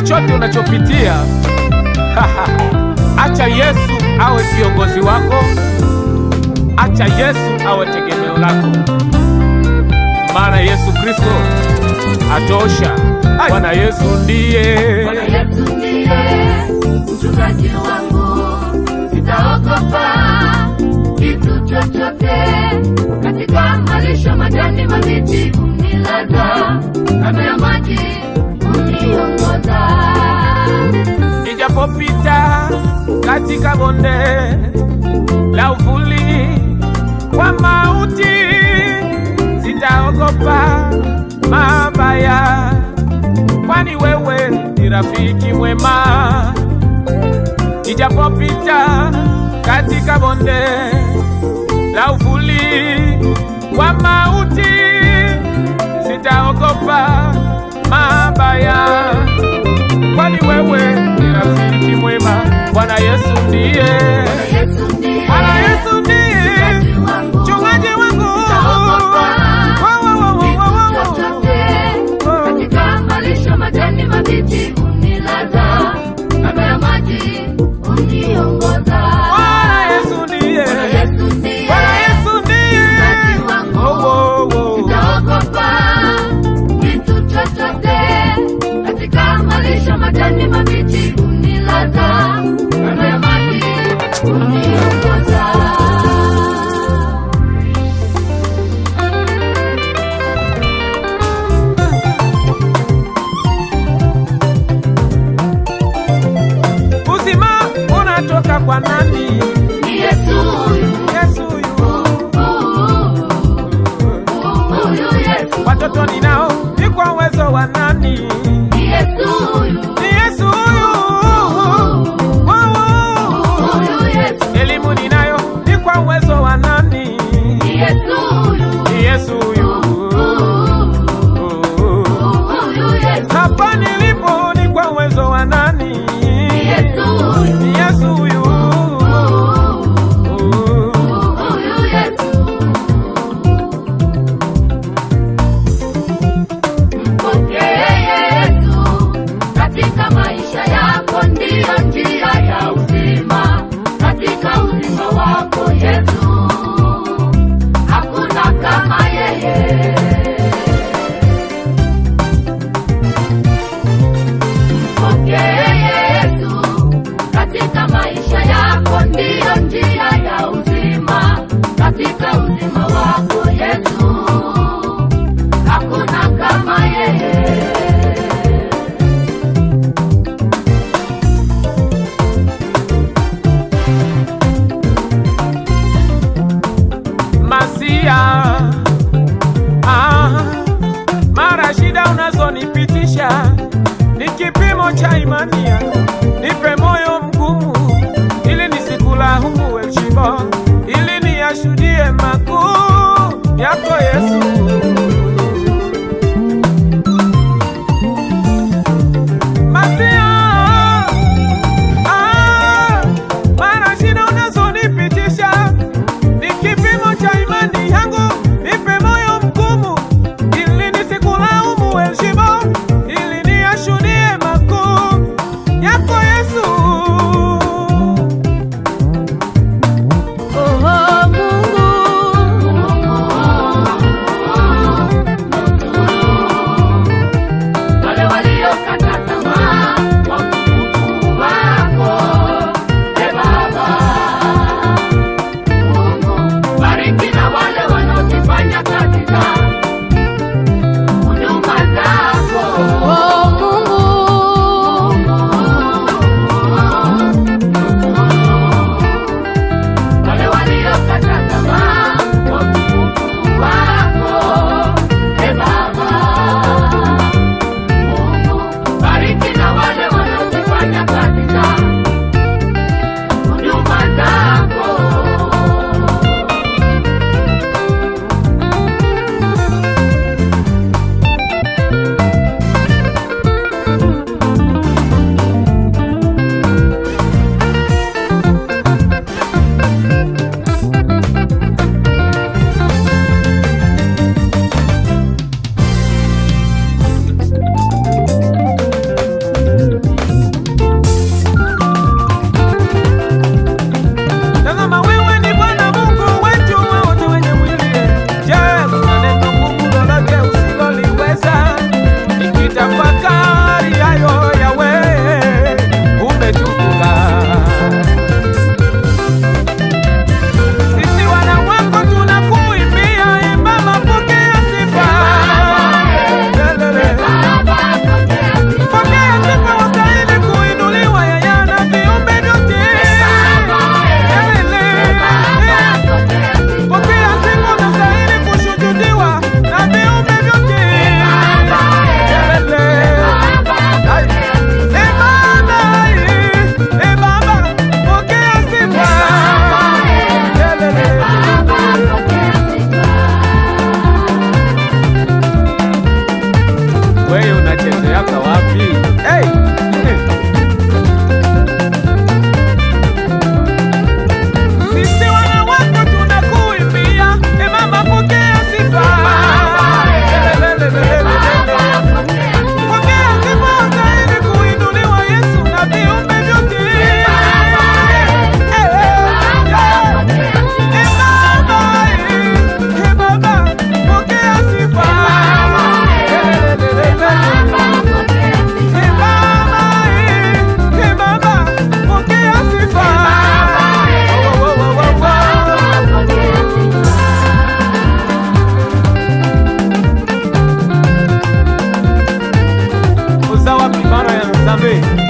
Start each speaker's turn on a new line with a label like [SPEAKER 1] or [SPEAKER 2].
[SPEAKER 1] chochote unachopitia acha Yesu awe kiongozi wako, acha Yesu awe tegemeo lako, maana Yesu Kristo atosha. Bwana Yesu ndiye
[SPEAKER 2] Bwana Yesu ndiye mchungaji wangu, sitaogopa kitu chochote. Katika malisho majani mabichi unilaza, kando ya maji uniongoza.
[SPEAKER 1] Nijapopita katika bonde la uvuli wa mauti, sitaogopa mabaya, kwani wewe ni rafiki mwema. Nijapopita katika bonde la uvuli wa mauti, sitaogopa mabaya kwani wewe ni rafiki mwema. Bwana Yesu ndiye,
[SPEAKER 2] Bwana Yesu ndiye
[SPEAKER 1] Bwana Yesu ndiye
[SPEAKER 2] mchungaji wangu,
[SPEAKER 1] mchungaji wangu.
[SPEAKER 2] sitaogopa
[SPEAKER 1] Wa, wa, wa, wa,
[SPEAKER 2] kitu
[SPEAKER 1] wa, wa.
[SPEAKER 2] chochote. Katika malisho majani mabichi unilaza, kando ya maji uniongoza.
[SPEAKER 1] Bwana Yesu ndiye,
[SPEAKER 2] Bwana Yesu ndiye
[SPEAKER 1] Bwana Yesu ndiye.
[SPEAKER 2] mchungaji wangu.
[SPEAKER 1] Oh, oh, oh.
[SPEAKER 2] Sitaogopa kitu chochote. Katika malisho majani mabichi unilaza, kando ya maji uniongoza.
[SPEAKER 1] Uzima unatoka kwa nani?
[SPEAKER 2] Ni Yesu huyu,
[SPEAKER 1] Yesu huyu.
[SPEAKER 2] huyu Yesu,
[SPEAKER 1] Watoto ninao ni kwa uwezo wa nani?
[SPEAKER 2] ni Yesu huyu,
[SPEAKER 1] Ni Yesu huyu. Oh, oh.
[SPEAKER 2] huyu Yesu,
[SPEAKER 1] Elimu ninayo ni kwa uwezo wa nani?
[SPEAKER 2] ni Yesu huyu,
[SPEAKER 1] Ni Yesu huyu.
[SPEAKER 2] huyu Yesu,
[SPEAKER 1] Hapa nilipo ni kwa uwezo wa nani?
[SPEAKER 2] ni Yesu huyu,
[SPEAKER 1] Ni Yesu huyu.
[SPEAKER 2] huyu Yesu. Mpokee Yesu katika maisha yako, ndiyo njia ya uzima. Katika uzima wako Yesu, hakuna kama yeye. Mpokee Yesu katika maisha yako, ndiyo njia ya uzima. Katika uzima wako Yesu, hakuna kama yeye.
[SPEAKER 1] Masia, ah, mara shida unazonipitisha ni kipimo cha imani yangu. Nipe moyo mgumu ili nisikulaumu heshima, ili niyashuhudie makuu yako Yesu. Masia, ah, mara shida unazonipitisha ni kipimo cha imani yangu, nipe moyo mgumu ili nisikulaumu heshima, ili niyashuhudie makuu yako Yesu. unapoteaka wapi? Hey! Sisi wana wako tunakuimbia, e mama pokea sifa. Lelelelelelele. Pokea sifa stahili kuinuliwa Yesu na viumbe vyote. Eh, eh, Baba, eh, eh, Baba, pokea sifa. Lelelelelele. Eh, Baba, eh, eh, Baba, pokea sifa. Wo, wo, wo, wo, wo. uzawa mibara ya nzambe